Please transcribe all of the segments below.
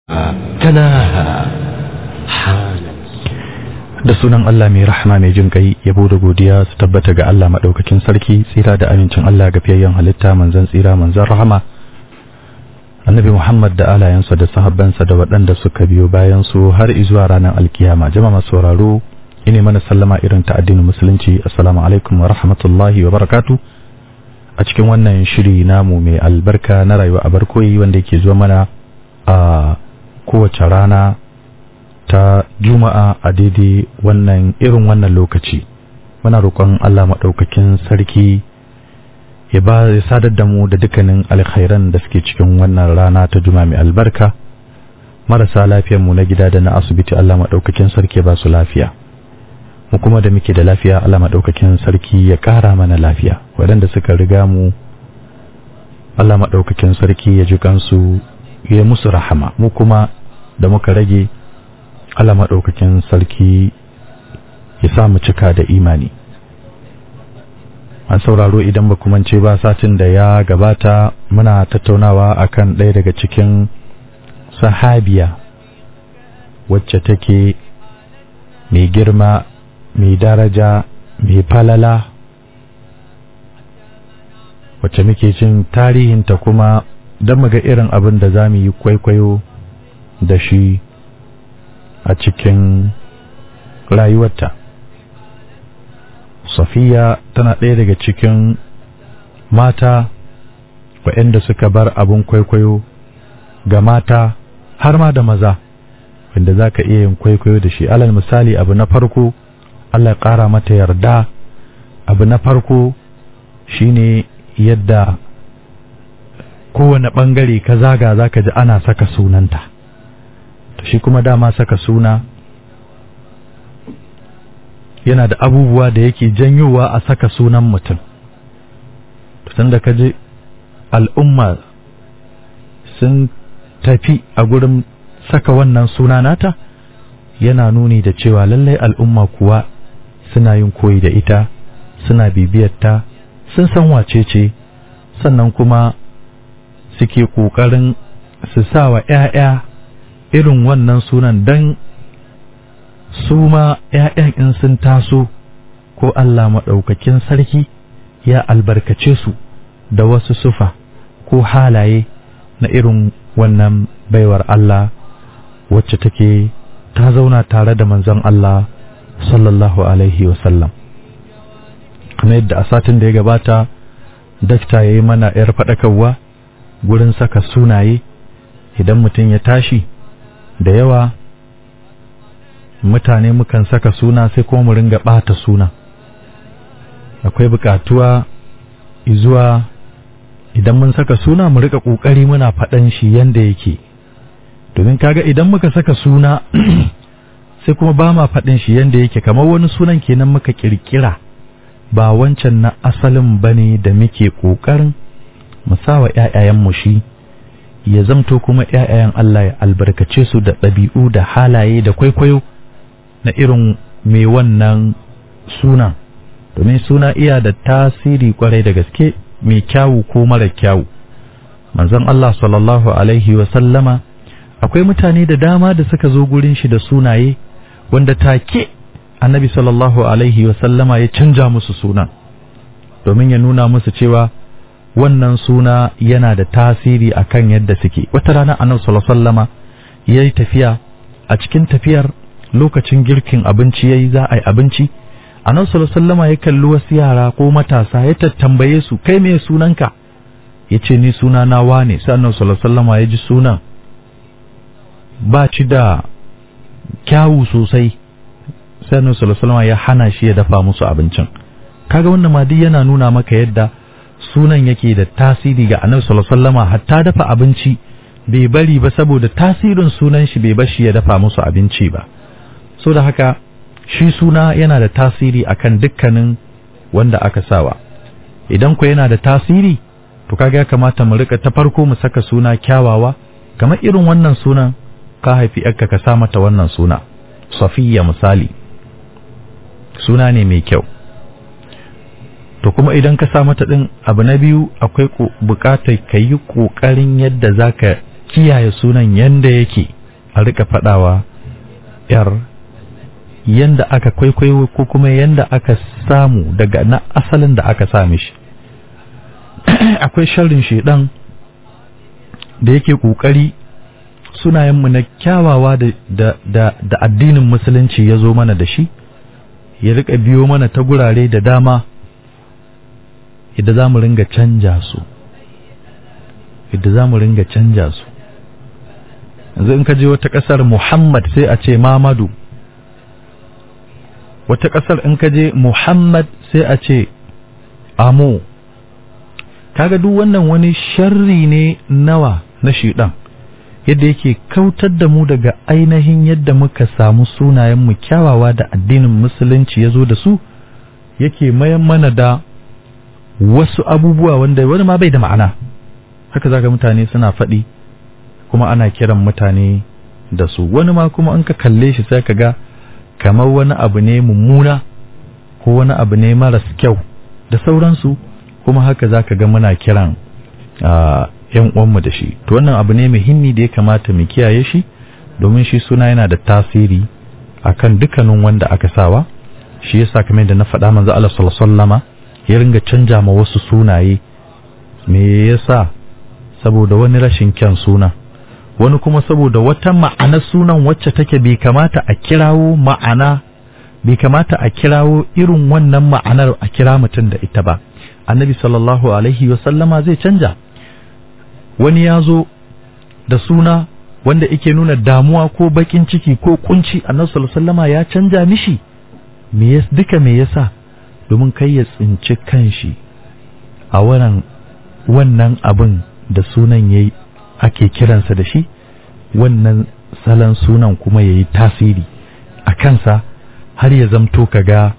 تناهى حانت da sunan Allah mai rahama mai jin kai yabo da godiya su tabbata ga Allah madaukakin sarki tsira da amincin Allah ga fiyayyen halitta manzon tsira manzon rahama annabi Muhammad da alayansa da sahabbansa da waɗanda suka biyo bayan su har izuwa ranar alkiyama jama'a sauraro ine mana sallama irin ta addinin musulunci assalamu alaikum wa rahmatullahi wa barakatu a cikin wannan shiri namu mai albarka na rayuwa a barkoyi wanda yake zuwa mana a kowace rana ta juma'a a daidai wannan irin wannan lokaci muna roƙon Allah maɗaukakin sarki ya ba ya sadar da mu da dukkanin alkhairan da suke cikin wannan rana ta juma'a mai albarka marasa lafiyar mu na gida da na asibiti Allah maɗaukakin sarki ya ba su lafiya mu kuma da muke da lafiya Allah maɗaukakin sarki ya ƙara mana lafiya waɗanda suka riga mu Allah maɗaukakin sarki ya ji kansu ya musu rahama mu kuma da muka rage Allah maɗaukakin sarki ya sa mu cika da imani an sauraro idan ba ce ba satin da ya gabata muna tattaunawa akan ɗaya daga cikin sahabiya wacce take mai girma mai daraja mai falala wacce muke cin tarihinta kuma don muga irin abin da za mu yi kwaikwayo da shi a cikin rayuwarta safiya tana ɗaya daga cikin mata waɗanda suka bar abin kwaikwayo ga mata har ma da maza wanda za ka iya yin kwaikwayo da shi alal misali abu na farko Allah ƙara mata yarda abu na farko shine yadda kowane ɓangare ka zaga za ka ji ana saka sunanta shi kuma dama saka suna yana da abubuwa da yake janyowa a saka sunan mutum tun da kaji al'umma sun tafi a gurin saka wannan suna nata yana nuni da cewa lallai al'umma kuwa suna yin koyi da ita suna bibiyarta sun san wace ce sannan kuma suke ƙoƙarin su sa wa ‘ya'ya irin wannan sunan don su ma ‘ya'yan in sun taso ko Allah maɗaukakin sarki ya albarkace su da wasu sufa ko halaye na irin wannan baiwar Allah wacce take ta zauna tare da manzon Allah sallallahu alaihi wasallam kamar yadda a satin da ya gabata dakta ya yi mana ‘yar faɗakarwa gurin saka sunaye idan mutum ya tashi da yawa mutane mukan saka suna sai kuma mu ringa ɓata suna akwai buƙatuwa zuwa idan mun saka suna mu rika ƙoƙari muna faɗan shi yanda yake domin kaga idan muka saka suna sai kuma ba ma faɗin shi yanda yake kamar wani sunan kenan muka ƙirƙira ba wancan na asalin bane da muke ƙoƙarin mu sawa ƴaƴayenmu shi ya zamto kuma ƴaƴayen Allah ya albarkace su da ɗabi'u da halaye da kwaikwayo na irin mai wannan sunan domin suna iya da tasiri kwarai da gaske mai kyawu ko mara kyawu manzon Allah sallallahu alaihi wa sallama akwai mutane da dama da suka zo gurin shi da sunaye wanda take annabi sallallahu alaihi wa sallama ya canja musu suna domin ya nuna musu cewa wannan suna yana da tasiri akan yadda suke wata rana annabi sallallahu alaihi wasallama yayi tafiya a cikin tafiyar lokacin girkin abinci yayi za a yi abinci annabi sallallahu alaihi wasallama ya kalli wasu yara ko matasa ya tattambaye su kai me sunanka yace ni suna na wane sai annabi sallallahu alaihi wasallama ya ji sunan ba ci da kyawu sosai sai annabi sallallahu alaihi wasallama ya hana shi ya dafa musu abincin kaga wannan ma duk yana nuna maka yadda sunan yake da tasiri ga annabi sallallahu alaihi wasallama hatta dafa abinci bai bari ba saboda tasirin sunan shi bai bashi ya dafa musu abinci ba so da haka shi suna yana da tasiri akan dukkanin wanda aka sawa idan ku yana da tasiri to kaga ya kamata mu rika ta farko mu saka suna kyawawa kamar irin wannan sunan ka haifi yarka ka sa mata wannan suna safiya misali suna ne mai kyau to kuma idan ka sa mata din abu na biyu akwai bukatar ka yi kokarin yadda zaka kiyaye sunan yanda yake a rika faɗawa yar yanda aka kwaikwayo ko kuma yanda aka samu daga na asalin da aka same shi akwai sharrin shedan da yake kokari sunayenmu na kyawawa da, da, da, da addinin musulunci ya zo mana da shi ya rika biyo mana ta gurare da dama yadda za mu ringa canja su yadda za mu ringa canja su yanzu in ka je wata ƙasar muhammad sai a ce mamadu wata ƙasar in ka je muhammad sai a ce amo kaga duk wannan wani sharri ne nawa na shiɗan yadda yake kautar da mu daga ainihin yadda muka samu sunayenmu kyawawa da addinin musulunci ya zo da su yake mayan mana da wasu abubuwa wanda wani ma bai da ma'ana haka zaka mutane suna faɗi kuma ana kiran mutane da su wani ma kuma an ka kalle shi sai ka ga kamar wani abu ne mummuna ko wani abu ne maras kyau da sauransu kuma haka zaka ga muna kiran yan uwanmu da shi to wannan abu ne muhimmi da ya kamata mu kiyaye shi domin shi suna yana da tasiri akan dukkanin wanda aka sawa shi yasa kamar da na faɗa manzo Allah sallallahu alaihi wasallama ya ringa canja ma wasu sunaye me yasa saboda wani rashin kyan suna wani kuma saboda wata ma'ana sunan wacce take bai kamata a kirawo ma'ana bai kamata a kirawo irin wannan ma'anar a kira mutum da ita ba annabi sallallahu alaihi wasallama zai canja wani ya zo da suna wanda yake nuna damuwa ko bakin ciki ko kunci annabi sallallahu alaihi wasallama ya canja mishi me yas duka me yasa domin kai ya tsinci kanshi a wannan wannan abin da sunan yayi ake kiransa da shi wannan salon sunan kuma yayi tasiri a kansa har ya zamto kaga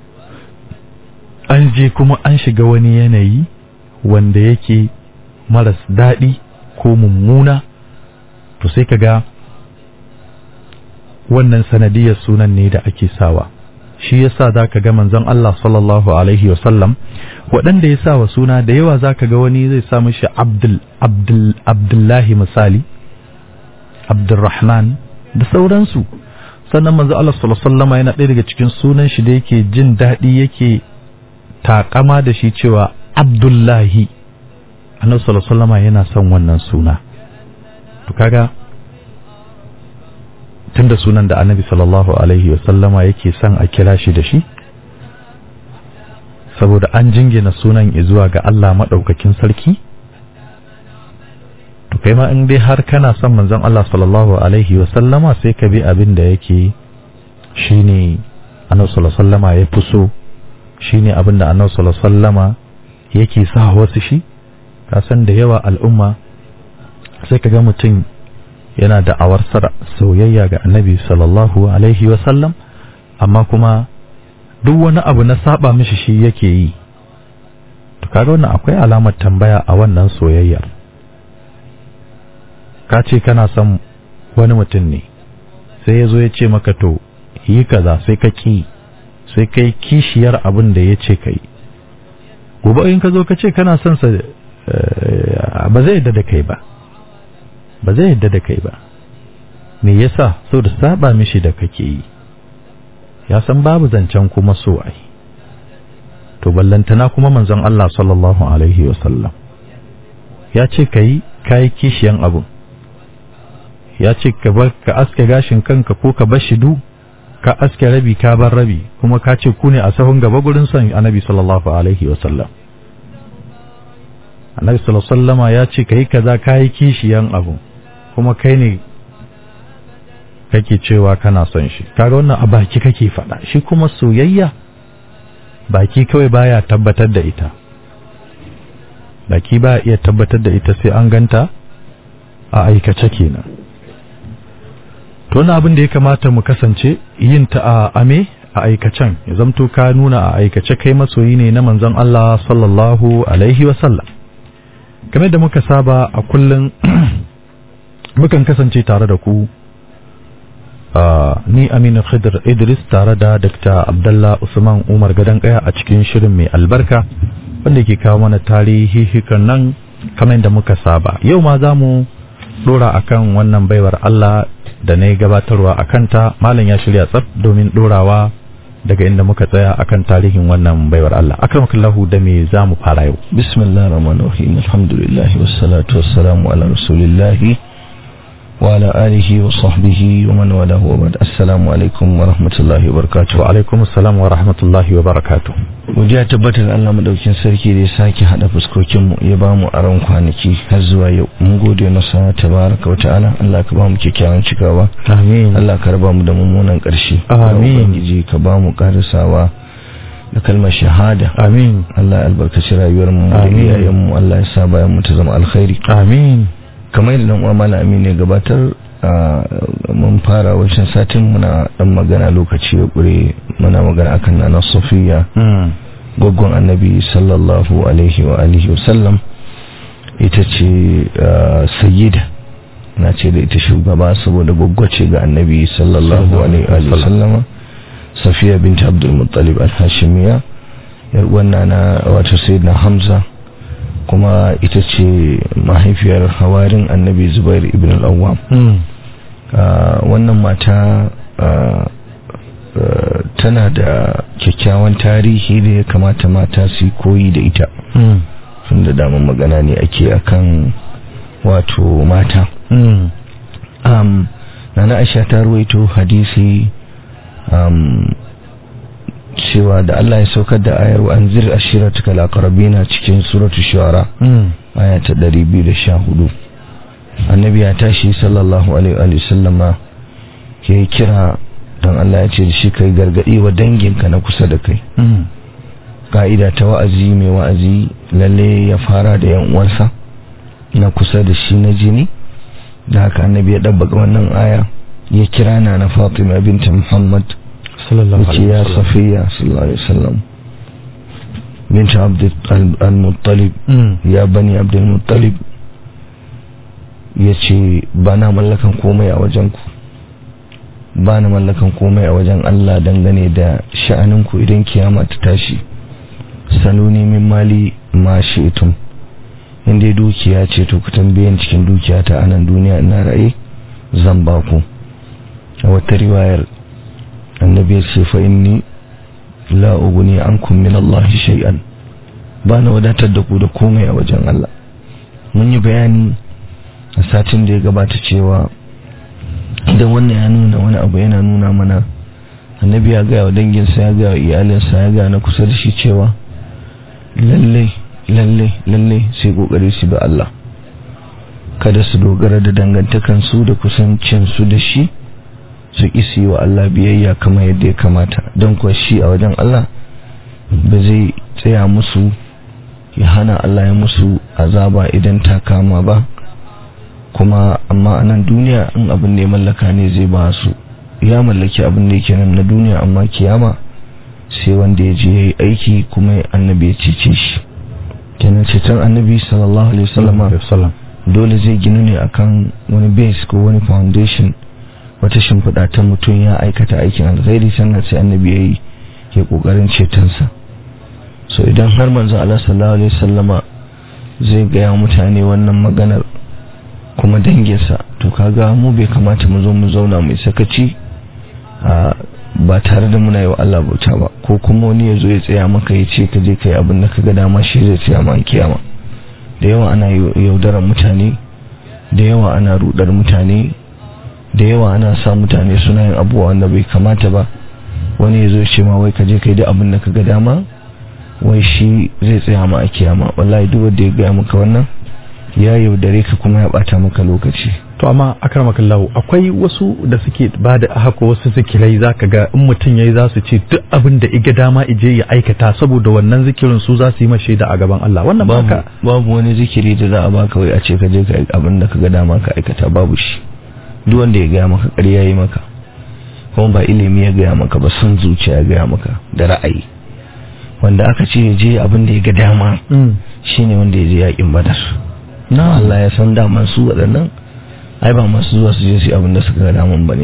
an je kuma an shiga wani yanayi wanda yake maras daɗi ko mummuna to sai kaga wannan sanadiyar sunan ne da ake sawa shi yasa zaka ga manzon Allah sallallahu alaihi wasallam waɗanda ya sa wa suna da yawa zaka ga wani zai sa mishi Abdul Abdul Abdullahi misali Abdurrahman da sauransu sannan manzo Allah sallallahu alaihi wasallam yana ɗaya daga cikin sunan shi da yake jin daɗi yake takama da shi cewa Abdullahi Annabi sallallahu alaihi wasallam yana son wannan suna to kaga tunda sunan da annabi sallallahu alaihi wasallama yake son a kira shi da shi saboda an jingina sunan zuwa ga Allah maɗaukakin sarki to kai ma in dai har kana son manzon Allah sallallahu alaihi wasallama sai ka bi abin da yake shine annabi sallallahu alaihi wasallama ya fi so shine abin da annabi sallallahu alaihi wasallama yake sa wasu shi ka san da yawa al'umma sai ka ga mutum yana da awar soyayya ga annabi sallallahu alaihi wasallam amma kuma duk wani abu na saba mishi shi yake yi to kaga wannan akwai alamar tambaya a wannan soyayyar ka ce kana son wani mutum ne sai ya zo ya ce maka to yi kaza sai ka ki sai kai kishiyar abin da ya ce ka yi gobe in ka zo ka ce kana son sa ba zai yadda da kai ba ba zai yadda da kai ba me yasa da saba mishi da kake yi ya san babu zancen kuma so ai to ballantana kuma manzon Allah sallallahu alaihi wasallam ya ce kai kai kishiyan abu ya ce ka bar ka aske gashin kanka ko ka bar shidu ka aske rabi ka bar rabi kuma ka ce ku ne a sahun gaba gurin son annabi sallallahu alaihi wasallam annabi sallallahu alaihi wasallama ya ce kai kaza kai kishiyan abu kuma kai ne kake cewa kana son shi kaga wannan a baki kake faɗa shi kuma soyayya baki kawai baya tabbatar da ita baki baya iya tabbatar da ita sai an ganta a aikace kenan to wannan abin da ya kamata mu kasance yin ta a ame a aikacen ya zamto ka nuna a aikace kai masoyi ne na manzon Allah sallallahu alaihi wasallam game da muka saba a kullum mukan kasance tare da ku ni Aminu Khidir Idris tare da Dr. Abdullah Usman Umar Gadan Kaya a cikin shirin mai albarka wanda ke kawo mana tarihi hikan nan kamar yadda muka saba yau ma za mu dora akan wannan baiwar Allah da na yi gabatarwa a kanta malam ya shirya tsaf domin dorawa daga inda muka tsaya akan tarihin wannan baiwar Allah akramakallahu da me za mu fara yau bismillahir rahmanir rahim alhamdulillah wassalatu wassalamu ala rasulillah wa ala alihi wa sahbihi wa man walahu wa ba'd assalamu alaikum wa rahmatullahi wa barakatuh wa alaikum assalam wa rahmatullahi wa barakatuh Godiya tabbatar Allah madaukin sarki da ya sake hada fuskokin mu ya bamu aron kwanaki har zuwa yau mun gode masa tabaraka wa ta'ala Allah ka bamu kyakkyawan cikawa amin Allah ka raba mu da mummunan karshe Amin. ubangiji ka bamu karisawa da kalmar shahada amin Allah ya albarkaci rayuwar mu da Amin. iyayen mu Allah ya sa bayan mu ta zama alkhairi amin kamar yadda dan uwa malam Amin ya gabatar a, mun fara wancan satin muna dan magana lokaci ya kure muna magana akan nana Safiya Mm. gwaggon annabi sallallahu alaihi wa alihi wasallam ita ce uh, sayyida na ce da ita shugaba saboda ce ga annabi sallallahu alaihi wa sallama safiya binta abdul muttalib al-hashimiya yar wannan na wato sayyidina hamza kuma ita ce mahaifiyar hawarin annabi zubair ibn al-awwam Mm. Uh, wannan mata uh, uh, tana da kyakkyawan tarihi da ya kamata mata su yi koyi da ita Mm. tun da damar magana ne ake akan wato mata Mm. um, nana aisha ta ruwaito hadisi um, cewa da Allah ya saukar da ayar wa anzir ashiratuka laqrabina cikin suratu shuara Mm. aya ta 214 annabi ya tashi sallallahu alaihi wa sallama ya yi kira don Allah ya ce da shi kai gargadi wa danginka na kusa da kai Mm. ka'ida ta wa'azi mai wa'azi lalle ya fara da yan uwansa na kusa da shi na jini da haka annabi ya dabbaka wannan aya ya kira na na Fatima binta Muhammad sallallahu yace alaihi ya wasallam Safiya sallallahu alaihi wasallam binta Abd al-Muttalib Mm. ya bani Abdul Muttalib ya ce ba na mallakan komai a wajenku ba na mallakan komai a wajen Allah dangane da sha'aninku idan kiyama ta tashi sanuni min mali ma shi'tum in dai dukiya ce to ku tambayen cikin dukiya ta anan duniya ina raye zan ba ku a wata riwayar annabi ya ce fa inni la uguni ankum min Allah shay'an ba na wadatar da ku da komai a wajen Allah mun yi bayani a satin da ya gabata cewa idan wannan ya nuna wani abu yana nuna mana annabi ya gaya wa danginsa ya gaya wa iyalinsa ya gaya na kusa da shi cewa lalle lalle lalle sai kokari su bi Allah kada su dogara da dangantakansu da kusancinsu da shi su isi wa Allah biyayya kamar yadda ya kamata don kuwa shi a wajen Allah ba zai tsaya musu ya hana Allah ya musu azaba idan ta kama ba kuma amma a nan duniya in abin da ya mallaka ne zai ba su ya mallaki abin da yake nan na duniya amma kiyama sai wanda ya je ya yi aiki kuma annabi ya cece shi kenan ceton annabi sallallahu alaihi wasallama wasallam dole zai ginu ne akan wani base ko wani foundation wata shimfiɗa ta mutum ya aikata aikin alkhairi sannan sai annabi ya yi ke ƙoƙarin cetonsa so idan har manzo Allah sallallahu alaihi wasallama zai gaya mutane wannan maganar kuma danginsa to kaga mu bai kamata mu zo mu zauna mai sakaci a ba tare da muna yi wa Allah bauta ba ko kuma wani ya zo ya tsaya maka ya ce ka je ka yi abin da ka ga dama shi zai tsaya ma kiyama da yawa ana yaudarar mutane da yawa ana rudar mutane da yawa ana sa mutane suna yin abubuwa wanda bai kamata ba wani ya zo ce ma wai ka je ka yi da abin da ka ga dama wai shi zai tsaya ma a kiyama wallahi duk wanda ya gaya maka wannan ya yaudare ka kuma ya bata maka lokaci to amma akramakallahu akwai wasu da suke ba da haka wasu zikirai zaka ga in mutum yayi za su ce duk abin da iga dama ije ya aikata saboda wannan zikirin su za su yi mashi da a gaban Allah wannan babu baka babu wani zikiri da za a baka wai a ce ka je ka yi abin da ka ga dama ka aikata babu shi duk wanda ya gaya maka ƙarya yi maka kuma ba ilimi ya gaya maka ba son zuciya ya gaya maka da ra'ayi wanda aka ce ya je abin da ya ga dama shine wanda ya je yakin badar na Allah ya san daman su waɗannan ai ba masu zuwa su je su yi abin da suka ga daman bane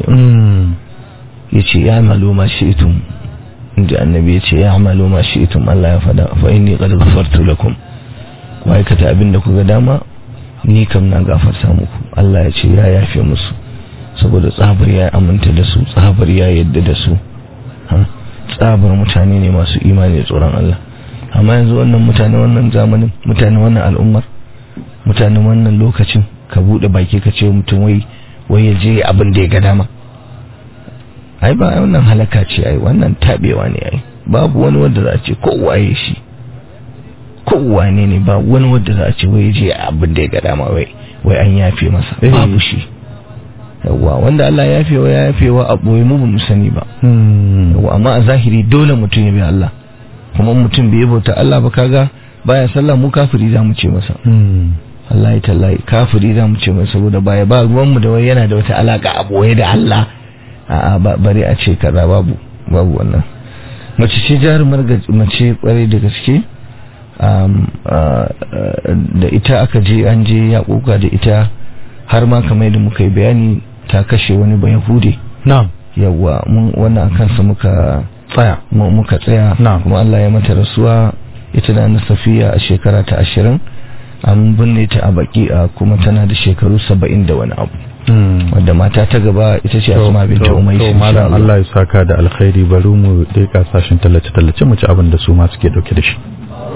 ya ce ya malo ma shi'tum inda annabi ya ce ya malo ma shi'tum Allah ya fada fa inni qad ghafartu lakum ku aikata abin da kuga dama ni kam na gafarta muku Allah ya ce ya yafe musu saboda tsabar ya aminta da su tsabar ya yadda da su tsabar mutane ne masu imani da tsoron Allah amma yanzu wannan mutane wannan zamanin mutane wannan al'ummar mutane wannan lokacin ka bude baki ka ce mutum wai wai ya je abin da ya ga dama ai ba wannan halaka ce ai wannan tabewa ne ai babu wani wanda za a ce kowaye shi kowane ne ba wani wanda za a ce wai je abin da ya ga dama wai wai an yafe masa babu shi yawa wanda Allah ya yafe wa ya yafe wa a boye mu mu sani ba yawa amma a zahiri dole mutum ya bi Allah kuma mutum bai bauta Allah ba kaga baya sallah mu kafiri za mu ce masa Allah ya tallahi kafiri za mu ce masa saboda baya ba ruwan mu da wai yana da wata alaka a boye da Allah a'a bari a ce kaza babu babu wannan mace ce jarumar mace kwarai da gaske da ita aka je an je ya kuka da ita har ma kamar da muka yi bayani ta kashe wani ba yahude na'am yawa mun wannan kansa muka tsaya muka tsaya kuma Allah ya mata rasuwa ita da na safiya a shekara ta ashirin an binne ta a baki a kuma tana da shekaru saba'in da wani abu wadda mata ta gaba ita ce asma binta umais to malam Allah ya saka da alkhairi bari mu dai kasashen tallace tallace mu ci abin da su ma suke dauke da shi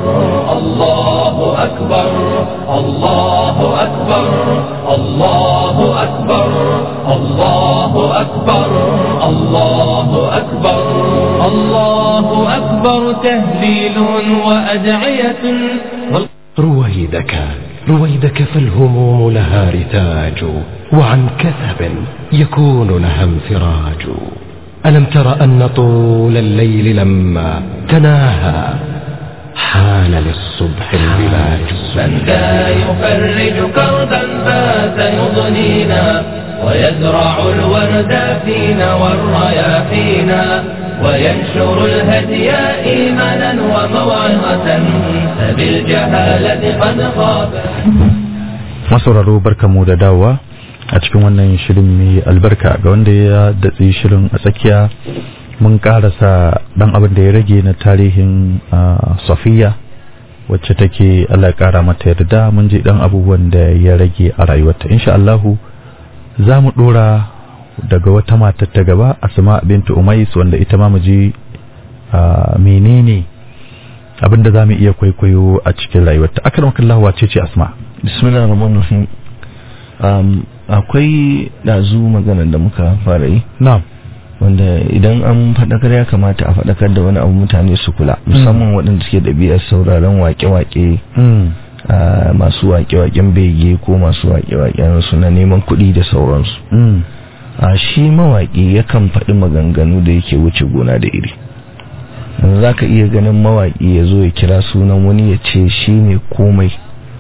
الله أكبر الله أكبر الله أكبر الله أكبر الله أكبر الله أكبر تهليل وأدعية رويدك رويدك فالهموم لها رتاج وعن كثب يكون لها انفراج ألم تر أن طول الليل لما تناهى حان للصبح البلاج من ذا يفرج كربا فات يضنينا ويزرع الورد فينا والرياحينا وينشر الهدي إيمانا وموعظة فبالجهالة قد خاب masauraro barkamu da dawowa a cikin wannan shirin mai albarka ga wanda ya datsi shirin a tsakiya mun karasa dan abin da ya rage na tarihin safiya wacce take Allah kara mata yarda mun ji dan abubuwan da ya rage a rayuwarta insha Allah za mu dora daga wata matar ta gaba asma bintu umais wanda ita ma mu ji menene abin da za mu iya kwaikwayo a cikin rayuwarta akramakallahu wace ce asma bismillah rahman rahim um, akwai ɗazu maganar da muka fara yi na'am wanda idan an faɗakar ya kamata a faɗakar da wani abu mutane su kula musamman waɗanda suke ɗabi'ar sauraron wake-wake masu wake-waken bege ko masu wake-waken su na neman kuɗi da sauransu a shi mawaƙi yakan faɗi maganganu da yake wuce gona da iri za ka iya ganin mawaƙi ya zo ya kira sunan wani ya ce shi ne komai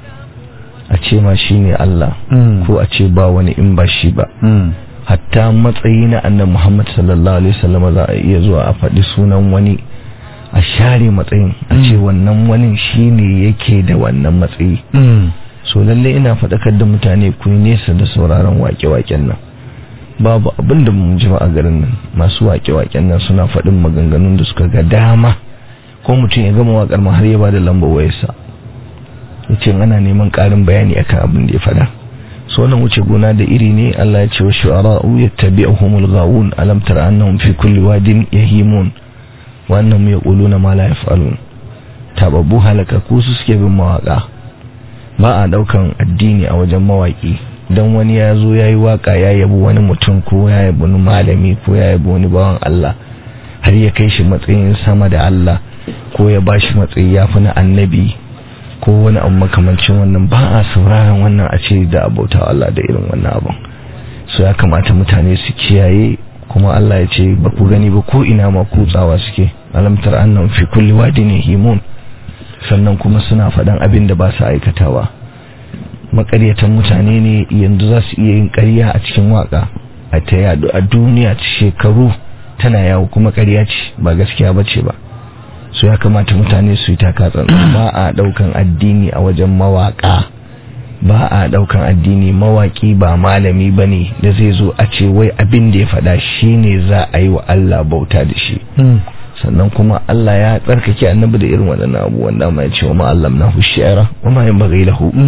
a ce ma shi ne Allah ko a ce ba wani in ba shi ba hatta matsayi na annan Muhammad sallallahu alaihi wasallam za a iya zuwa a faɗi sunan wani a share matsayin a ce wannan wani shi ne yake da wannan matsayi so lalle ina faɗakar da mutane ku nesa da sauraron wake-waken nan babu abin da mun ji a garin nan masu wake-waken nan suna faɗin maganganun da suka ga dama ko mutum ya gama waƙar ma har ya ba da lambar wayarsa yace ana neman ƙarin bayani akan abin da ya faɗa so wannan wuce gona da iri ne Allah ya ce wa shu'ara'u yattabi'uhumul ghawun alam tara annahum fi kulli wadin yahimun wa annahum yaquluna ma la yaf'alun tababbu halaka ku su suke bin mawaka ba a daukan addini a wajen mawaki dan wani ya zo yayi waka ya yabi wani mutum ko ya yabi wani malami ko ya yabi wani bawan Allah har ya kai shi matsayin sama da Allah ko ya bashi matsayi yafi na annabi ko wani abu makamancin wannan ba a sauraron wannan a ce da abauta Allah da irin wannan abun so ya kamata mutane su kiyaye kuma Allah ya ce ba ku gani ba ko ina ma kutsawa suke alamtar annan fi kulli wadin himun sannan kuma suna faɗan abin da ba su aikatawa makaryatan mutane ne yanzu za su iya yin ƙarya a cikin waka a ta yadu a duniya shekaru tana yawo kuma ƙarya ce ba gaskiya ba ce ba su ya kamata mutane su yi takatsan ba a daukan addini a wajen mawaka ba a daukan addini mawaki ba malami ba ne da zai zo a ce wai abin da ya faɗa shi ne za a yi wa Allah bauta da shi sannan kuma Allah ya tsarkake annabi da irin waɗannan abubuwan da ma ya ce wa ma'allam na hushiyara wa ma yin bagai lahu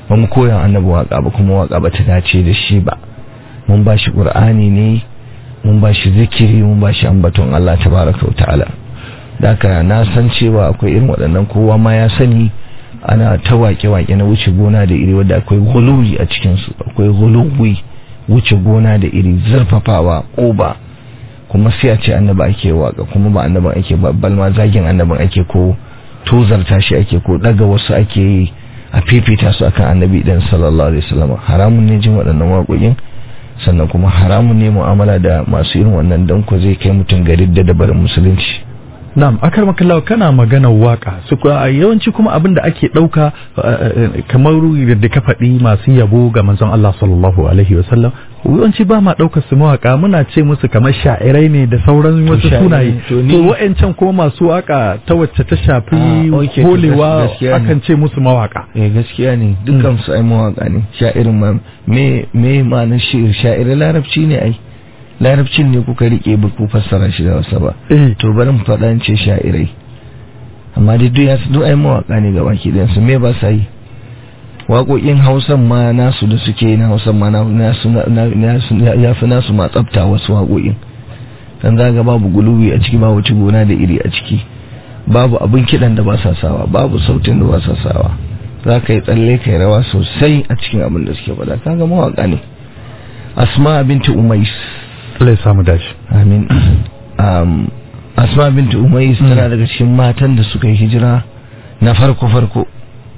ba mu koya annabi waka ba kuma waka ba ta dace da shi ba mun ba shi qur'ani ne mun ba shi zikiri mun ba shi ambaton Allah tabaraka wa ta'ala da haka na san cewa akwai irin waɗannan kowa ma ya sani ana ta wake-wake na wuce gona da iri wadda akwai guluwi a cikinsu akwai guluwi wuce gona da iri zurfafawa ƙoba kuma sai a ce annaba ake waka kuma ba annaban ake babbal ma zagin annaban ake ko tozarta shi ake ko daga wasu ake yi a fifita su akan annabi dan sallallahu alaihi wasallam haramun ne jin waɗannan waƙoƙin sannan kuma haramun ne mu'amala da masu irin wannan dan ko zai kai mutum gari da dabarin musulunci Na'am, akar makallawa kana maganar waka su yawanci kuma abin da ake ɗauka kamar da ka faɗi masu yabo ga manzon Allah sallallahu alaihi wasallam yawanci ba ma ɗaukar su mawaka muna ce musu kamar sha'irai ne da sauran wasu sunaye to wa'ancan kuma masu waka ta wacce ta shafi holewa akan ce musu mawaka eh gaskiya ne dukkan su ai mawaka ne sha'irin ma me me ma na shi'ir sha'irai larabci ne ai larabcin ne kuka rike ba ku fassara shi da wasa ba to bari mu faɗa ce sha'irai amma dai duk ya duk ai mawaka ne ga baki ɗayan su me ba sa yi waƙoƙin hausan ma nasu da suke na hausan ma nasu ya fi nasu ma tsafta wasu waƙoƙin dan zaga babu gulubi a ciki babu ci gona da iri a ciki babu abin kiɗan da ba sa sawa babu sautin da ba sa sawa za ka yi tsalle ka yi rawa sosai a cikin abin da suke faɗa kaga mawaka ne asma binti umais Allah ya samu dashi. Amin. Um, Asma binti Umais tana daga cikin matan da suka yi hijira na farko-farko.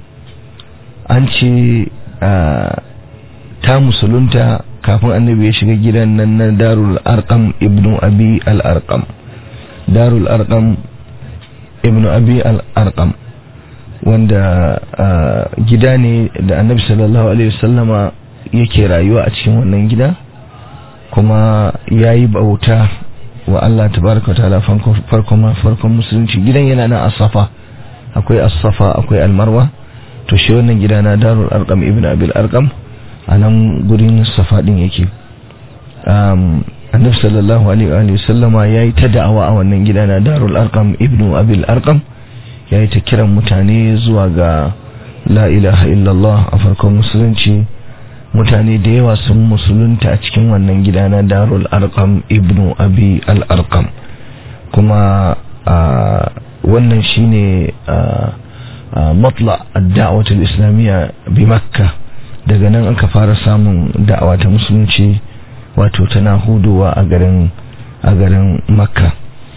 An ce ta musulunta kafin annabi ya shiga gidan nan na Darul Arqam ibnu Abi al-Arqam. Darul Arqam ibnu Abi al-Arqam wanda gida ne da annabi sallallahu alaihi wasallama yake rayuwa a cikin wannan gida. kuma ya yi bauta wa Allah tabaraka ta'ala farkon musulunci gidan yana na asafa akwai asafa akwai almarwa to shi wannan gida na darul arqam ibn abil arqam a nan gurin safa din yake annabi sallallahu alaihi wa sallama yayi ta da'awa a wannan gida na darul arqam ibn abil arqam yayi ta kiran mutane zuwa ga la ilaha illallah a farkon musulunci mutane da yawa sun musulunta a cikin wannan gida na darul arqam ibnu abi al arqam kuma wannan shine matla ad-da'wah al-islamiyya bi makka daga nan aka fara samun da'awa ta musulunci wato tana huduwa a garin a garin makka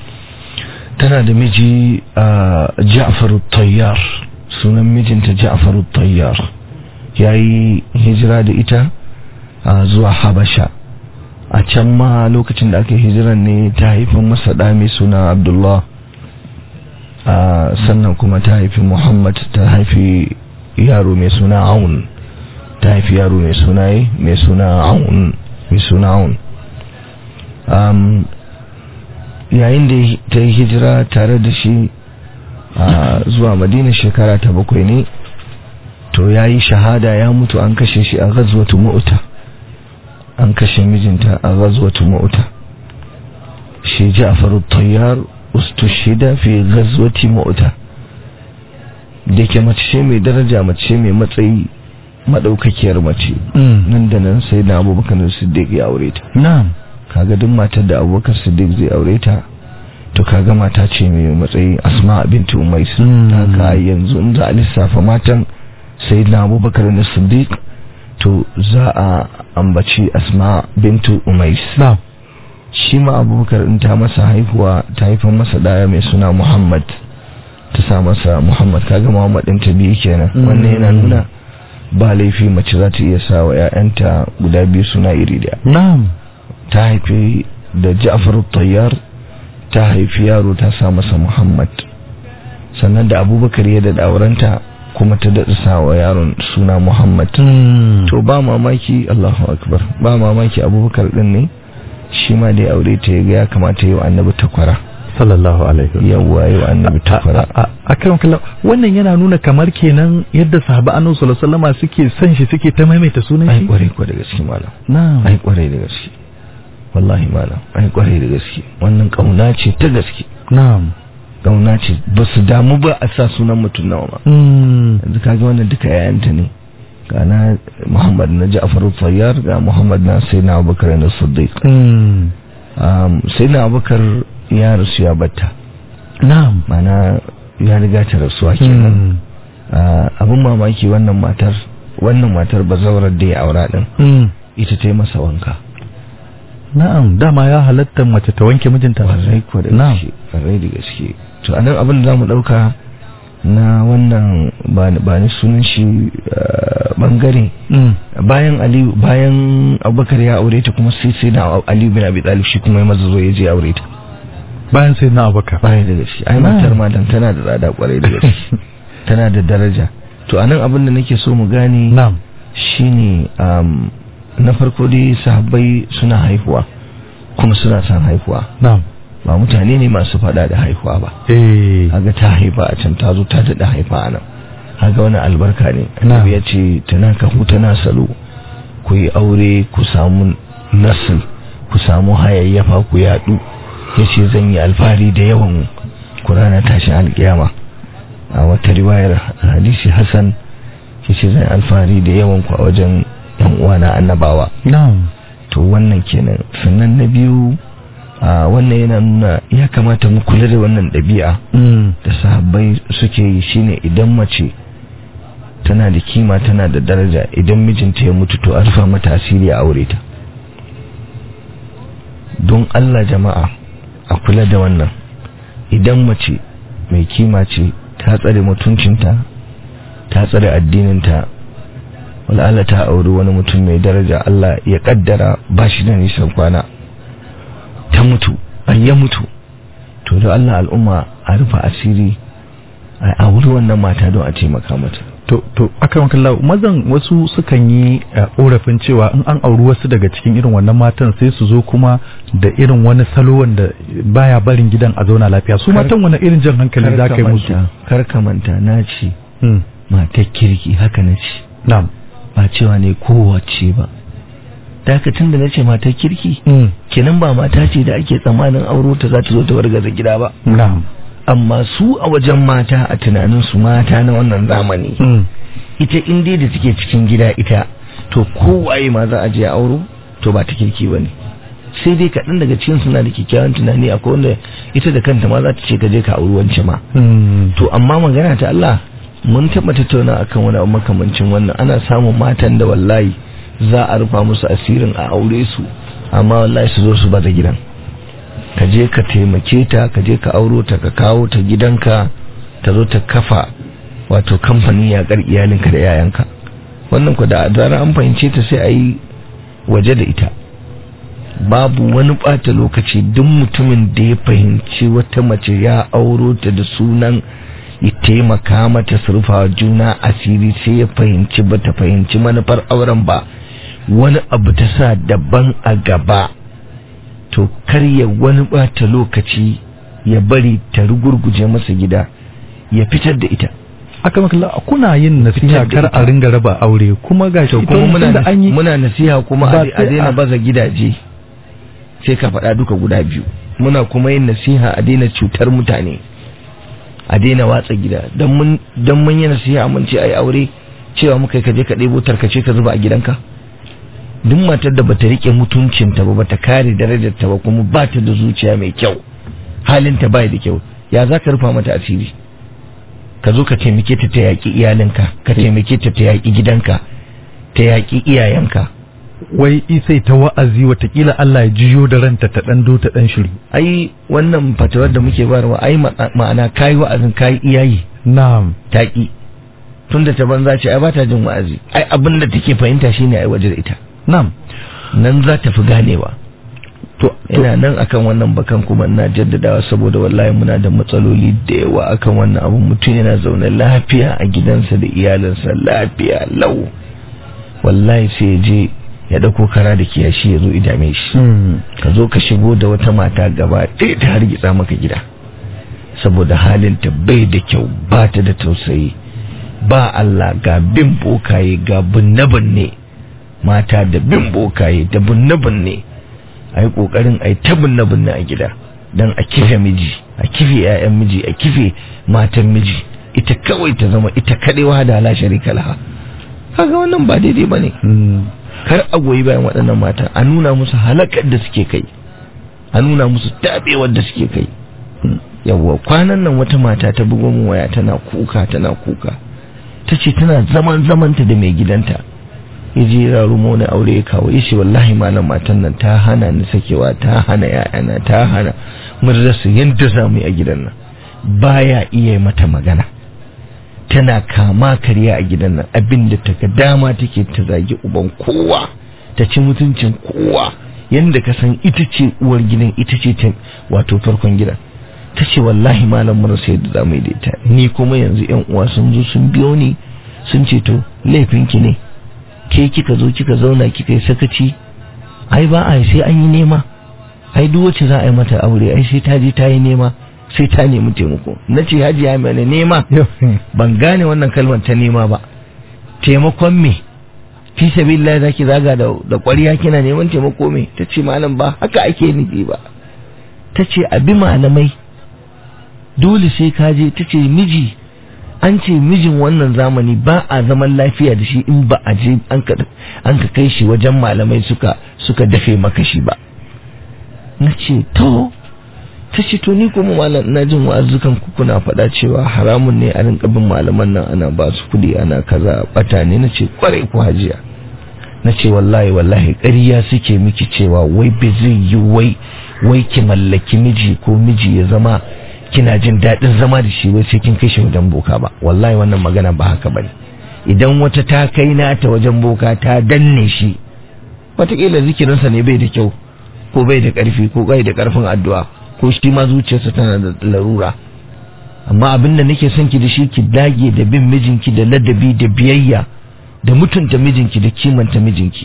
tana da miji ja'far tayyar sunan mijinta ja'far tayyar ya yi hijira da ita zuwa habasha a can ma lokacin da aka hijiran ne ta haifin masa ɗa mai suna abdullah sannan kuma ta haifi muhammad ta haifi yaro mai suna aun ta haifi yaro mai suna mai suna aun mai suna aun yayin da ta yi hijira tare da shi zuwa madina shekara ta bakwai ne to ya yi shahada ya mutu an kashe shi a ghazwatu mu'ta an kashe mijinta a ghazwatu mu'ta shi Ja'far at-Tayyar ustushida fi ghazwati mu'ta da ke mace ce mai daraja mace ce mai matsayi madaukakiyar mace nan da nan sai da Abubakar Siddiq ya aure ta na'am kaga duk matar da Abubakar Siddiq zai aure ta to kaga mata ce mai matsayi Asma binti Umais haka yanzu in za a lissafa matan sai na abubakar na siddiq to za a ambaci asma bintu umais shi ma abubakar in ta masa haihuwa ta haifan masa daya mai suna muhammad ta sa masa muhammad kaga muhammad ɗin ta biyu kenan wannan yana nuna ba laifi mace za ta iya sa wa 'ya'yanta guda biyu suna iri daya na'am ta haifi da ja'far tayyar ta haifi yaro ta sa masa muhammad sannan da abubakar ya da aurenta kuma ta daɗa sa wa yaron suna Muhammad. To ba mamaki Allahu Akbar ba mamaki abubakar ɗin ne shi ma da ya aure ta ga ya kamata yau annabi takwara. sallallahu alaihi yawwa yau annabi takwara. A kan kallon wannan yana nuna kamar kenan yadda sahaba annabi sallallahu alaihi wasallam suke son shi suke ta maimaita sunan Ai shi. kwarai kwa da gaske malam. Na'am. Ai kwarai da gaske. Wallahi malam ai kwarai da gaske wannan kauna ce ta gaske. Na'am. Kauna ce ba su damu ba a sa sunan mutum nawa ba. Mm. yanzu kaga wannan duka yayanta ne ga na muhammad na ja'far tayyar ga muhammad na sai na abubakar na siddiq sai na abubakar ya rasu ya batta na'am mana ya riga ta rasuwa kenan abin mamaki wannan matar wannan matar bazawarar da ya aura din ita ta yi masa wanka na'am dama ya halatta mace ta wanke mijinta warai ko da gaske warai da gaske to anan abin da zamu dauka na wannan ba ni sunan shi bangare bayan aliyu bayan abubakar ya aure ta kuma sai sai na aliyu bin abi talib shi kuma ya maza zo ya je aure ta bayan sai na abubakar bayan da gaske ai matar madan tana da tsada kwarai da gaske tana da daraja to anan abin da nake so mu gane na'am shine na farko dai sahabbai suna haihuwa kuma suna son haihuwa na'am ba mutane ne masu fada da haihuwa ba eh haga ta haifa a can ta zo ta daɗa haifa a nan haga wani albarka ne annabi ya ce tana ka tana salo ku yi aure ku samu nasil ku samu hayayyafa ku yaɗu ya ce zan yi alfahari da yawan ku rana tashin alƙiyama a wata riwayar hadisi hassan ya ce zan alfahari da yawan ku a wajen yan uwana annabawa na'am to wannan kenan sannan na biyu a wannan yana nuna ya kamata mu kula da wannan ɗabi'a da sahabbai suke yi shine idan mace tana da kima tana da daraja idan mijinta ya mutu to a rufa mata asiri a aure ta don Allah jama'a a kula da wannan idan mace mai kima ce ta tsare mutuncinta ta tsare addininta wal'ala ta auri wani mutum mai daraja Allah ya kaddara ba shi da nisan kwana ta mutu an ya mutu to da Allah al'umma a rufa asiri a wuri wannan mata don a taimaka mata to to akan kalla mazan wasu sukan yi korafin cewa in an auri wasu daga cikin irin wannan matan sai su zo kuma da irin wani salo wanda baya barin gidan a zauna lafiya su matan wani irin jan hankali za ka yi musu kar ka manta na ce matar kirki haka na ce na'am ba cewa ne kowace ba dakatun da na ce matar kirki kenan ba mata ce da ake tsammanin auro ta za ta zo ta wargaza gida ba na'am amma su a wajen mata a tunanin su mata na wannan zamani ita in dai da take cikin gida ita to kowaye ma za a je auro to ba ta kirki bane sai dai kaɗan daga cikin suna da kyakkyawan tunani akwai wanda ita da kanta ma za ta ce ka je ka auri wance ma to amma magana ta Allah mun taɓa tattauna akan wani abu makamancin wannan ana samun matan da wallahi za a rufa musu asirin a aure su amma wallahi su zo su baza gidan ka je ka taimake ta ka je ka auro ta ka kawo ta gidanka ta zo ta kafa wato kamfanin yakar iyalinka da yayanka wannan ku da zarar an fahimce ta sai a yi waje da ita babu wani ɓata lokaci duk mutumin da ya fahimci wata mace ya auro ta da sunan ya taimaka mata surfa juna asiri sai ya fahimci ba ta fahimci manufar auren ba wani abu ta sa daban a gaba to karya wani bata lokaci ya bari ta rugurguje masa gida ya fitar da ita aka makalla kuna yin nasiha kar a ringa raba aure kuma gashi kuma muna da an yi muna nasiha kuma Ba a sai daina a- baza gidaje sai ka faɗa duka guda biyu muna kuma yin nasiha a daina cutar mutane a daina watsa gida don mun don mun yi nasiha mun ce ai aure cewa muka yi ka je ka ɗebo tarkace ka zuba a gidanka duk matar da bata rike mutuncinta ba bata kare darajarta ba kuma ba ta da zuciya mai kyau halinta bai da kyau ya za ka rufa mata asiri ka zo ka taimake ta ta yaƙi iyalinka ka taimake ta ta yaƙi gidanka ta yaƙi iyayenka wai isai ta wa'azi watakila Allah ya jiyo da ranta ta dan do ta dan shiru ai wannan fatawar da muke bayarwa ai ma- ma'ana kayi wa'azin kayi iyayi na'am taƙi tunda ta banza ce ai ba ta jin wa'azi ai abin da take fahimta shine ai waje da ita na'am nan za ta fi ganewa to to ina nan akan wannan bakan kuma ina jaddadawa saboda wallahi muna da matsaloli da yawa akan wannan abun mutum yana zaune lafiya a gidansa da iyalinsa lafiya lau wallahi sai ya je ya dauko kara da kiyashi ya zo idame shi hmm. ka zo ka shigo da wata mata gaba ɗaya ta hargitsa maka gida saboda halinta bai da kyau ba ta da tausayi ba Allah ga bin bokaye ga binne-binne mata da bin bokaye da binne-binne a yi ƙoƙarin a yi ta binne-binne a gida don a kife miji a kife 'ya'yan miji a kife matan miji ita kawai ta zama ita kaɗai wa da ala sharika laha kaga wannan ba daidai bane kar a goyi bayan waɗannan mata a nuna musu halakar da suke kai a nuna musu tabewar da suke kai yawwa kwanan nan wata mata ta bugo min waya tana kuka tana kuka ta ce tana zaman zamanta da mai gidanta ya je rarumo wani aure ya kawo yace wallahi malam matan nan ta hana ni sakewa ta hana ya'yana ta hana mun rasa yadda za mu yi a gidan nan baya iya mata magana tana kama karya a gidan nan abinda ta ga dama take ta zagi uban kowa ta ci mutuncin kowa yanda ka san ita ce uwar gidan ita ce ta wato farkon gidan ta ce wallahi malam mun rasa yadda za mu yi da ita ni kuma yanzu yan uwa sun zo sun biyo ni sun ce to laifinki ne ke kika zo kika zauna kika yi sakaci ai ba a sai an yi nema ai duk wacce za a yi mata aure ai sai ta je ta yi nema sai ta nemi taimako na ce hajiya mai nema ban gane wannan kalmar ta nema ba taimakon me fi sabilillah zaki zaga da da ƙwariya kina neman taimako me ta ce malam ba haka ake nufi ba ta ce abi malamai dole sai ka je ta ce miji an ce mijin wannan zamani ba a zaman lafiya da shi in ba a je an ka kai shi wajen malamai suka suka dafe maka shi ba na ce to ta ce to ni kuma malam ina jin wa'azukan ku kuna faɗa cewa haramun ne a rinka bin malaman nan ana ba su kuɗi ana kaza bata ne na ce kwarai ku hajiya na ce wallahi wallahi ƙarya suke miki cewa wai bai zai yi wai wai ki mallaki miji ko miji ya zama kina jin daɗin zama da shi wai sai kin kai shi wajen boka ba wallahi wannan magana ba haka bane idan wata ta kai nata wajen boka ta danne shi wataƙila zikirinsa ne bai da kyau ko bai da ƙarfi ko bai da ƙarfin addu'a ko shi ma zuciyarsa tana da larura amma abin da nake son ki da shi ki dage da bin mijinki da ladabi da biyayya da mutunta mijinki da kimanta mijinki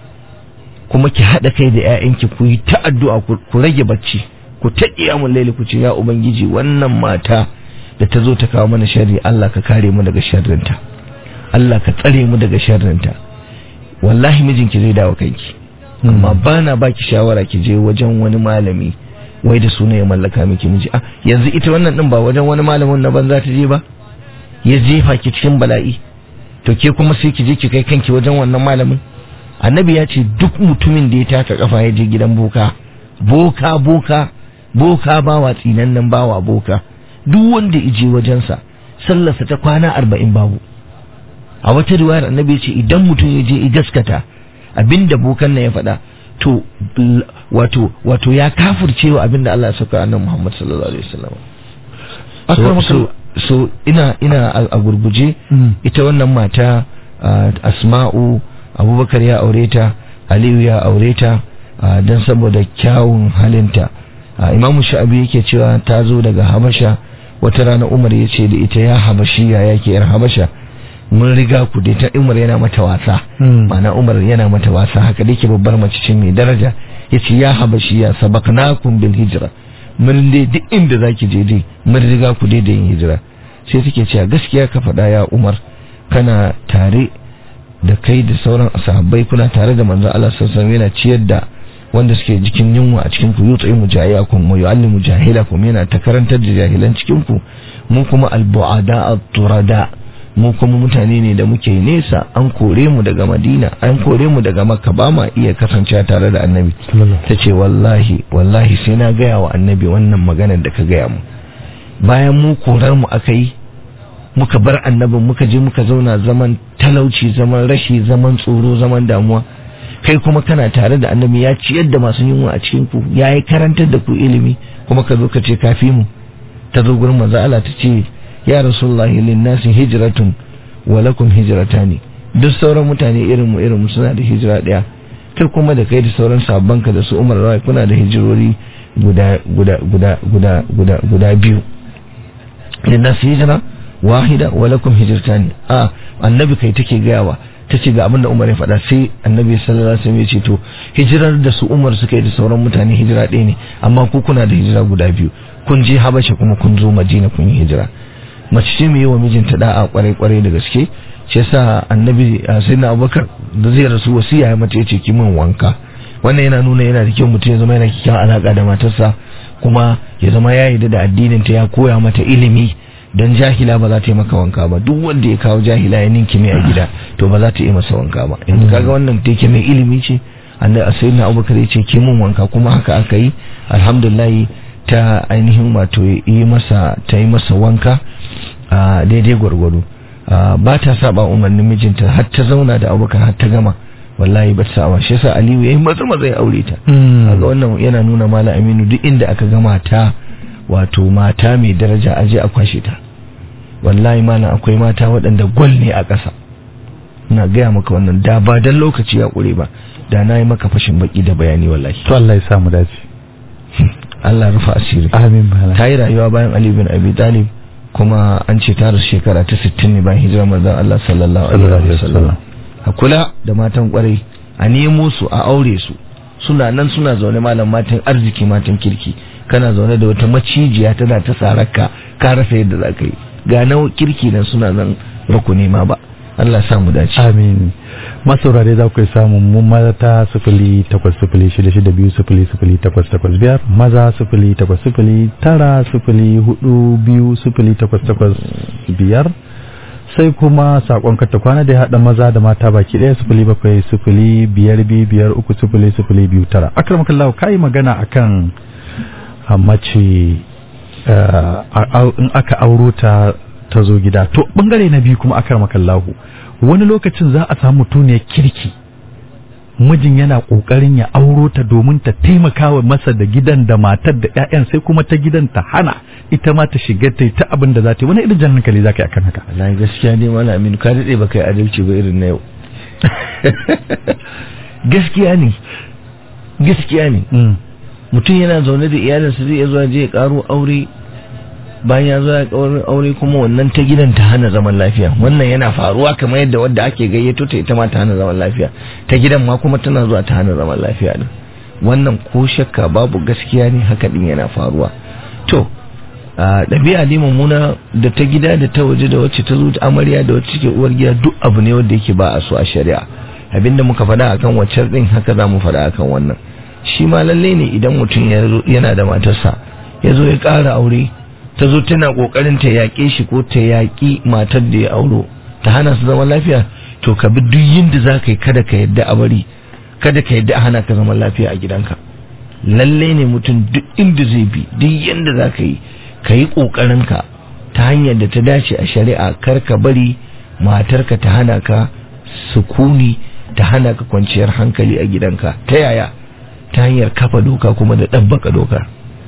kuma ki haɗa kai da 'ya'yanki ku yi ta addu'a ku rage bacci ku ta mun laili ku ce ya ubangiji wannan mata da ta zo ta kawo mana sharri Allah ka kare mu daga sharrinta Allah ka tsare mu daga sharrinta wallahi mijinki zai dawo kanki amma bana baki shawara ki je wajen wani malami wai da suna ya mallaka miki miji ah yanzu ita wannan din ba wajen wani malamin na banza ta je ba ya jefa ki cikin bala'i to ke kuma sai ki je ki kai kanki wajen wannan malamin annabi ya ce duk mutumin da ya taka kafa ya je gidan boka boka boka boka bawa tsinannen bawa boka duk wanda ije wajensa sallarsa ta kwana arba'in babu a wata riwayar annabi ce idan mutum ya je ya gaskata abinda bokan nan ya faɗa to wato wato ya kafircewa abinda Allah ya saka annabi Muhammad sallallahu alaihi wasallam so, so, so ina ina a gurguje ita wannan mata asma'u abubakar ya aure ta aliyu ya aure ta don saboda kyawun halinta imamu sha'abi yake cewa ta zo daga habasha wata rana umar ya ce da ita ya habashiya ya ke yar habasha mun riga ku dai ta umar yana mata wasa ma'ana umar yana mata wasa haka da ke babbar mace ce mai daraja ya ce ya habashiya sabaknakum bil hijra mun dai duk inda zaki je dai mun riga ku dai da yin hijira sai take cewa gaskiya ka faɗa ya umar kana tare da kai da sauran sahabbai kuna tare da manzo Allah sallallahu alaihi yana ciyar da wanda suke jikin yunwa a cikin ku yutsi mujahilakum wa yu'allimu jahilakum yana ta karantar da jahilan cikin ku mu kuma albu'ada at-turada mu kuma mutane ne da muke nesa an kore mu daga Madina an kore mu daga Makka ba ma iya kasancewa tare da Annabi tace wallahi wallahi sai na gaya wa Annabi wannan maganar da ka gaya mu bayan mu korar mu aka yi muka bar annabin muka je muka zauna zaman talauci zaman rashi zaman tsoro zaman damuwa kai kuma kana tare da annabi ya ciyar da masu yunwa a cikin ku ya yi karantar da ku ilimi kuma ka zo ka ce kafi mu ta zo gurin manzo Allah ta ce ya rasulullahi lin nasi hijratun wa lakum hijratani duk sauran mutane irin mu irin mu suna da hijira daya kai kuma da kai da sauran sabban ka da su Umar rawai kuna da hijirori guda guda guda guda guda guda biyu lin nasi hijra wahida wa lakum hijratani a annabi kai take gayawa tace ga abinda Umar ya faɗa sai annabi sallallahu alaihi wasallam ya ce to hijirar da su Umar suka yi da sauran mutane hijira ɗaya ne amma ku kuna da hijira guda biyu kun je Habasha kuma kun zo Madina kun yi hijira mace ce mai wa mijinta da'a kwarai kwarai da gaske shi yasa annabi sayyidina Abubakar da zai rasu wasiya ya mace yace ki min wanka wannan yana nuna yana da kyau mutum ya zama yana kikkiawan alaka da matarsa kuma ya zama ya yarda da addinin ta ya koya mata ilimi don jahila ba za ta yi maka wanka ba duk wanda ya kawo jahila ya ninki mai a gida to ba za ta yi masa wanka ba in kaga wannan da yake mai ilimi ce anda a sayyidina abubakar ya ce ke mun wanka kuma haka aka yi alhamdulillah ta ainihin wato yi masa ta yi masa wanka a daidai gwargwado ba ta saba umarnin mijinta har ta zauna da abubakar har ta gama wallahi ba ta saba shi yasa aliyu yayi maza maza ya aure ta kaga wannan yana nuna mala aminu duk inda aka gama ta wato mata mai daraja aje a kwashe ta wallahi mana akwai mata waɗanda gwal ne a ƙasa ina gaya maka wannan da ba dan lokaci ya ƙure ba da na yi maka fashin baki da bayani wallahi to Allah ya samu dace Allah rufa asiri amin malam ta yi rayuwa bayan Ali bin Abi Talib kuma an ce ta rasu shekara ta 60 ne bayan hijirar manzon Allah sallallahu alaihi wasallam a kula da matan kwarai a nemo su a aure su suna nan suna zaune malam matan arziki matan kirki kana zaune da wata macijiya tana ta sararka ka rasa yadda za ka yi ga nawa kirki nan suna nan rukuni ma ba Allah sa mu dace amin masaurare za ku yi samun mu mata sifili takwas sifili shida shida biyu sifili sifili takwas takwas biyar maza sifili takwas sifili tara sifili hudu biyu sifili takwas takwas biyar sai kuma sakon karta kwana da ya haɗa maza da mata baki ɗaya sifili bakwai sifili biyar biyu biyar uku sifili sifili biyu tara akramakallahu ka yi magana akan a mace in aka auro ta ta zo gida to bangare na biyu kuma akramakallahu wani lokacin za a samu mutuniyar kirki mijin yana kokarin ya auro ta domin ta taimaka wa masa da gidan da matar da ƴaƴan sai kuma ta gidan ta hana ita ma ta shiga ta ta abin da za ta yi wani irin jan hankali za ka yi akan haka wallahi gaskiya ne mala aminu ka daɗe ba kai adalci ba irin na yau gaskiya ne gaskiya ne mutum yana zaune da iyalinsa zai iya zuwa je ya karo aure bayan ya zo ya karo aure kuma wannan ta gidan ta hana zaman lafiya wannan yana faruwa kamar yadda wadda ake gayyato ta ita ma ta hana zaman lafiya ta gidan ma kuma tana zuwa ta hana zaman lafiya din wannan ko shakka babu gaskiya ne haka din yana faruwa to ɗabi'a ne mummuna da ta gida da ta waje da wacce ta zo ta amarya da wacce ke uwar gida duk abu ne wanda yake ba a so a shari'a abinda muka faɗa akan waccar din haka za mu faɗa akan wannan shi ma lalle ne idan mutum yana da matarsa ya zo ya ƙara aure ta zo tana ƙoƙarin ta yaƙe shi ko ta yaƙi matar da ya auro ta hana su zaman lafiya to ka bi duk yinda za ka yi kada ka yadda a bari kada ka yadda a hana ka zaman lafiya a gidanka lalle ne mutum duk inda zai bi duk yanda za ka yi ka yi ƙoƙarinka ta hanyar da ta dace a shari'a kar ka bari matarka ta hana ka sukuni ta hana ka kwanciyar hankali a gidanka ta yaya ta hanyar kafa doka kuma da ɗabbaka doka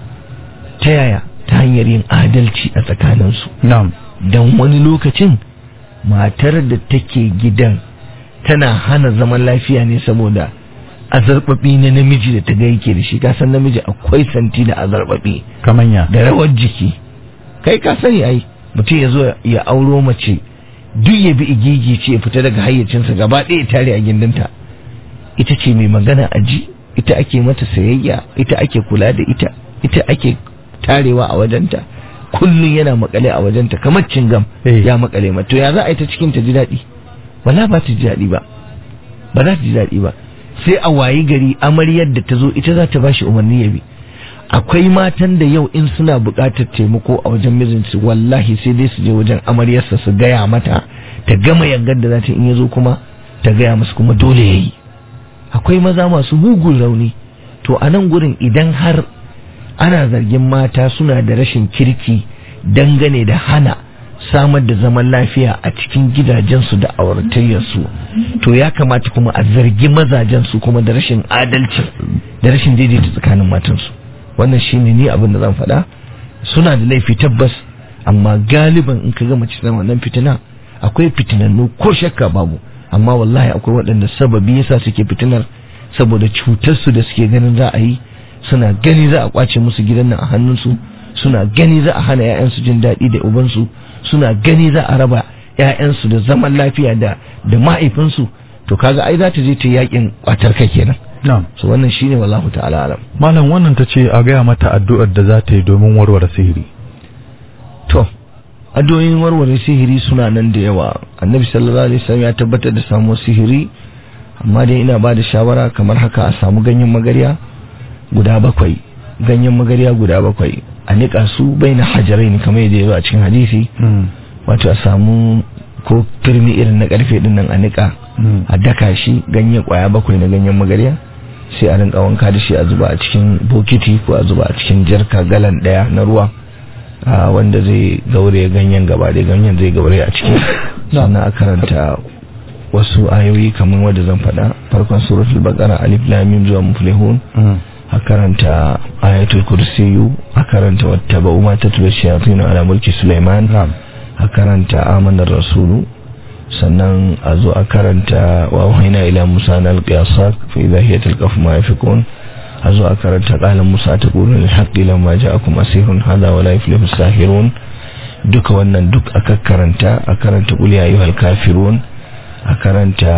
ta yaya ta hanyar yin adalci a tsakaninsu don wani lokacin matar da take gidan tana hana zaman lafiya ne saboda azarbabi na namiji da ta ga yake da shi ka san namiji akwai santi da azarbabi kamanya da rawar jiki kai ka sani ai mutum ya zo ya auro mace duk ya bi igigi ce ya fita daga hayyacinsa gaba ɗaya tare a gindinta ita ce mai magana a ji ita ake mata sayayya ita ake kula da ita ita ake tarewa a wajenta kullum yana makale a wajenta kamar cingam ya makale mata to ya za a yi ta cikin ta ji daɗi wala ba ta ji daɗi ba ba za ta ji daɗi ba sai a wayi gari amaryar da ta zo ita za ta ba shi umarni ya bi akwai matan da yau in suna buƙatar taimako a wajen mijinsu wallahi sai dai su je wajen amaryarsa su gaya mata ta gama yangar da za ta in ya zo kuma ta gaya musu kuma dole ya yi akwai maza masu mugun rauni to a nan gurin idan har ana zargin mata suna da rashin kirki dangane da hana samar da zaman lafiya a cikin gidajensu da auratayyarsu to ya kamata kuma a zargi mazajensu kuma da rashin adalci da rashin daidaita tsakanin matansu wannan shine ni abin da zan faɗa suna da laifi tabbas amma galiban in ka ga mace tana wannan fitina akwai fitinannu ko shakka babu amma wallahi akwai waɗanda sababi yasa suke fitinar saboda cutarsu da suke ganin za a yi suna gani za a kwace musu gidan nan a hannunsu suna gani za a hana 'ya'yansu jin daɗi da ubansu suna gani za a raba 'ya'yansu da zaman lafiya da da mahaifinsu to kaga ai za ta je ta yakin kwatar kai kenan na'am so wannan shine wallahu ta'ala alam malam wannan ta ce a gaya mata addu'ar da za ta yi domin warware sihiri to addu'o'in warware sihiri suna nan da yawa annabi sallallahu alaihi wasallam ya tabbatar da samuwar sihiri amma dai ina ba da shawara kamar haka a samu ganyen magarya guda bakwai ganyen magarya guda bakwai a niƙa su bai na hajarai ne kamar yadda ya zo a cikin hadisi wato a samu ko turmi irin na karfe din nan a niƙa a daka shi ganye kwaya bakwai na ganyen magarya sai a rinka wanka da shi a zuba a cikin bokiti ko a zuba a cikin jarka galan daya na ruwa wanda zai gaure ganyen gaba da ganyen zai gaure a ciki sannan a karanta wasu ayoyi kamar wanda zan faɗa farkon suratul baqara alif lam mim zuwa muflihun a karanta ayatul kursiyu a karanta wattaba'u ma tatlu shayatin ala mulki sulaiman a karanta amanar rasulu sannan a zo a karanta wa wahaina ila musa na alƙiyasa fa idha hiya talqafu ma yafikun a zo a karanta qala musa taqulu lil haqqi lamma ja'akum asirun hadha wa la yuflihu sahirun duka wannan duk aka karanta a karanta qul ya ayyuhal kafirun a karanta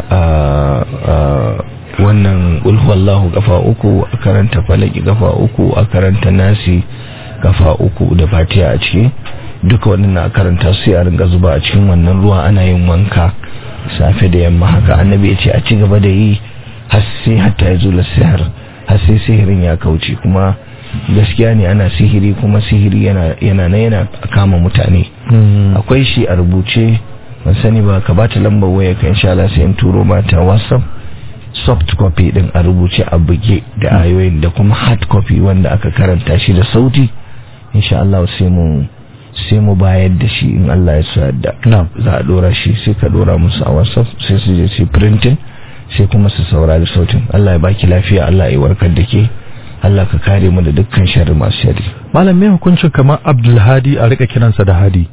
wannan qul huwallahu kafa uku a karanta falaki kafa uku a karanta nasi kafa uku da fatiha a ciki duka wannan a karanta sai a ringa zuba a cikin wannan ruwa ana yin wanka safe da yamma haka annabi ya ce a ci gaba da yi har sai hatta ya zula sihir har sai sihirin ya kauce kuma gaskiya ne ana sihiri kuma sihiri yana yana na yana kama mutane akwai shi a rubuce ban sani ba ka bata lambar waya ka insha Allah sai in turo mata WhatsApp soft copy din a rubuce a buge da ayoyin da kuma hard copy wanda aka karanta shi da sauti insha Allah sai mu sai mu bayar da shi in Allah ya so yadda za a dora shi sai ka dora musu a whatsapp sai su je su printing sai kuma su saurari sautin Allah ya baki lafiya Allah ya warkar da ke Allah ka kare mu da dukkan sharri masu sharri malam me hukuncin kamar Abdul Hadi a rika kiransa da Hadi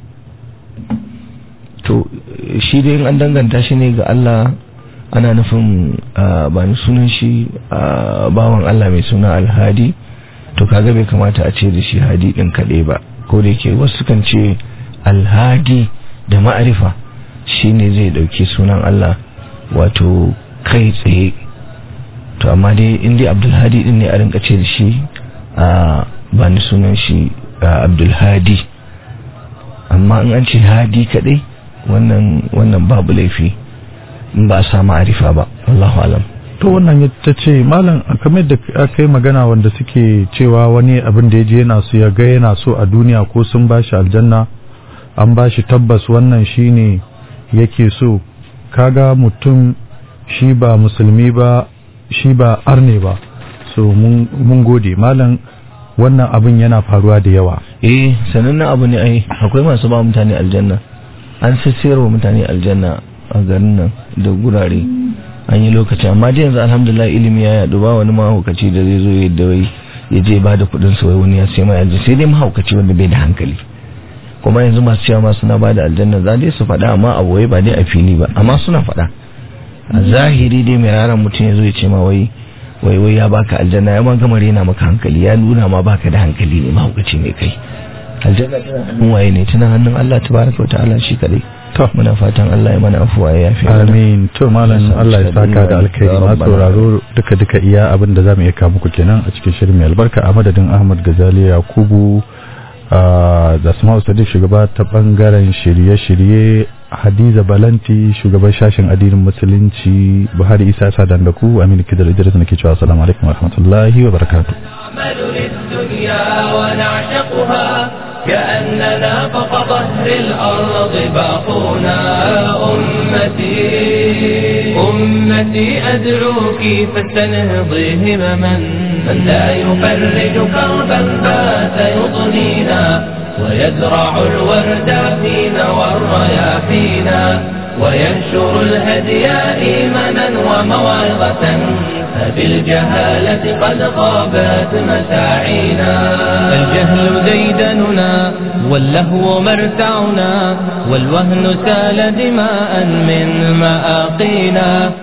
to shi dai in an danganta shi ne ga Allah ana nufin ba ni sunan shi bawan Allah mai suna Alhadi to kaga bai kamata a ce da shi Hadi din kaɗai ba ko da yake wasu kan ce alhadi da ma'arifa shine zai dauki sunan Allah wato kai tsaye to amma dai indai abdulhadi din ne a rinka ce da shi a ba ni sunan shi abdulhadi amma in an ce hadi kadai wannan wannan babu laifi in ba a sa ma'arifa ba Allahu alam to wannan ta ce malam kamar da aka yi magana wanda suke cewa wani abin da ya je yana so ya ga yana so a duniya ko sun ba shi aljanna an ba shi tabbas wannan shine yake so kaga mutum shi ba musulmi ba shi ba arne ba so mun gode malam wannan abin yana faruwa da yawa eh sanannen abu ne ai akwai masu ba mutane aljanna an sayarwa mutane aljanna a garin nan da gurare an yi lokaci amma dai yanzu alhamdulillah ilimi ya yaɗu ba wani mahaukaci da zai zo yadda wai ya je ba da kuɗin sa wai wani ya sai mai aljanna sai dai mahaukaci wanda bai da hankali kuma yanzu masu cewa ma suna ba da aljanna za dai su faɗa amma a wai ba dai a fili ba amma suna faɗa a zahiri dai mai raran mutum ya zo ya ce ma wai wai wai ya baka aljanna ya ma gama rena maka hankali ya nuna ma baka da hankali ne mahaukaci ne kai aljanna tana hannun waye ne tana hannun Allah tabaraka wa ta'ala shi kadai to muna fatan Allah ya mana afuwa ya yafe amin to malam Allah ya saka da alkhairi ma sauraro duka duka iya abin da zamu iya kawo muku kenan a cikin shirin mai albarka a madadin Ahmad Gazali Yakubu da Asma'u Sadiq shugaba ta bangaren shirye-shirye Hadiza Balanti shugaban shashin addinin musulunci Buhari Isa Sadan da ku Aminu Kidar Idris nake cewa assalamu alaikum wa rahmatullahi wa barakatuh كأننا فوق ظهر الأرض باقونا أمتي أمتي أدعوك فاستنهضي همما من لا يفرج كربا بات يضنينا ويزرع الورد فينا والرياحينا وينشر الهدي إيمانا وموعظة فبالجهالة قد غابت مساعينا الجهل ديدننا واللهو مرتعنا والوهن سال دماء من مآقينا